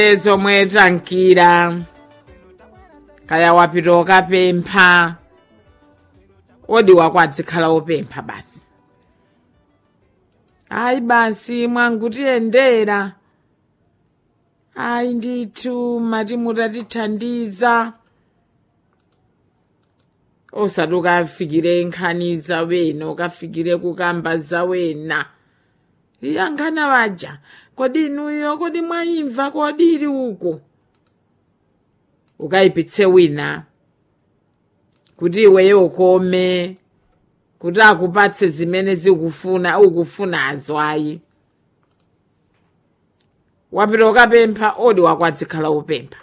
zomwe tankira kaya wapita ukapempha odi wako adzikhala wopempha basi ayi basi mwangutiyendera ayi ndithu mati mutatithandiza osati ukafikire nkhani zawena ukafikire kukamba zawena iyankhana waja kodi inuyo kodi mwayimva kodi ili uko ukayipitse wina kuti iweyo ukome kuti akupatse zimene zikufuna ukufunazo ayi wapita ukapempha odi wako adzikhala wopempha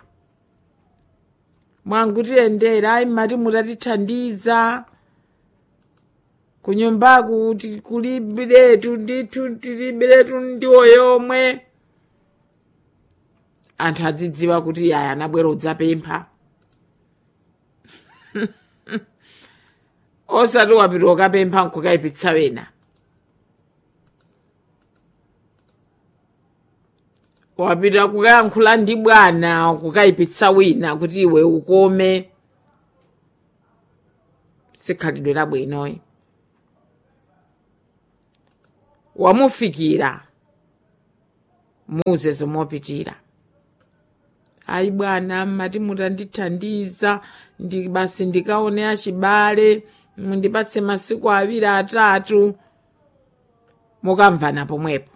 mwangutiyendera ayi mati mutatithandiza kunyumbaku kuti kulibiretu ndithu tilibiretu ndiwo yomwe anthu adzidziwa kuti yaya anabwera udzapempha osati wapita ukapempha nkukayipitsa wena wapita kukayankhula ndi bwana kukayipitsa wina kuti iwe ukome sikhalidwe labwinoyi wamufikira muze zomopitira ayi bwana mati mutandithandiza ndi basi ndikaone achibale mundipatse masiku awiri atatu mukamvana pomwepo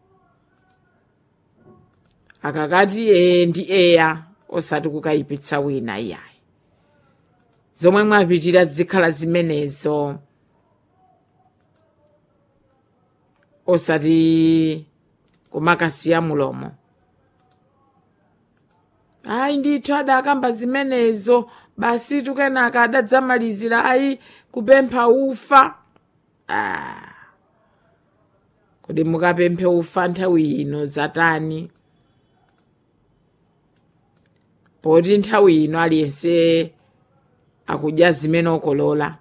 akakati ee ndi eya osati kukayipitsa wina iyayi zomwe mwapitira zikhala zimenezo osati kumakasiya mulomo ayi ndithu adakamba zimenezo basi tukenaka adadzamalizira ayi kupempha ufa ah. kodi mukapemphe ufa nthawi ino zatani poti nthawi ino aliyense akudya zimene okolola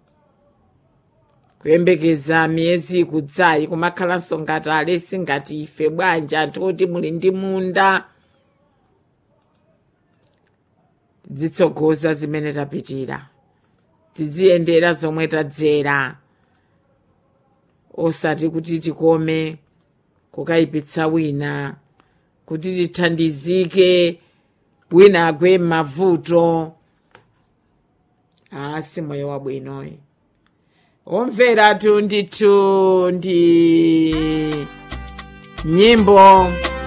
kuyembekeza miyezi ikudzayi kumakhalanso ngati alesi ngati ife bwanji anthu oti muli ndi munda tidzitsogoza zimene tapitira tiziyendera zomwe tadzera osati kuti tikome kukayipitsa wina kuti tithandizike wina agwe m'mavuto asi moyo wabwinoyi omveratu ndithu ndi nyimbo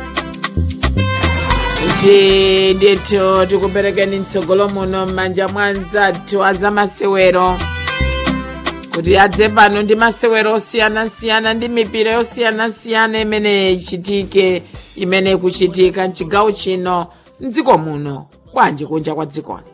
kuti ndithu tikuperekeni mtsogolo muno m'manja mwa anzathu azamasewero kuti adze pano ndi masewero osiyanasiyana ndi mipira yosiyanasiyana imene ichitike imene ikuchitika mchigawo chino mdziko muno bwanji kunja kwa dzikoni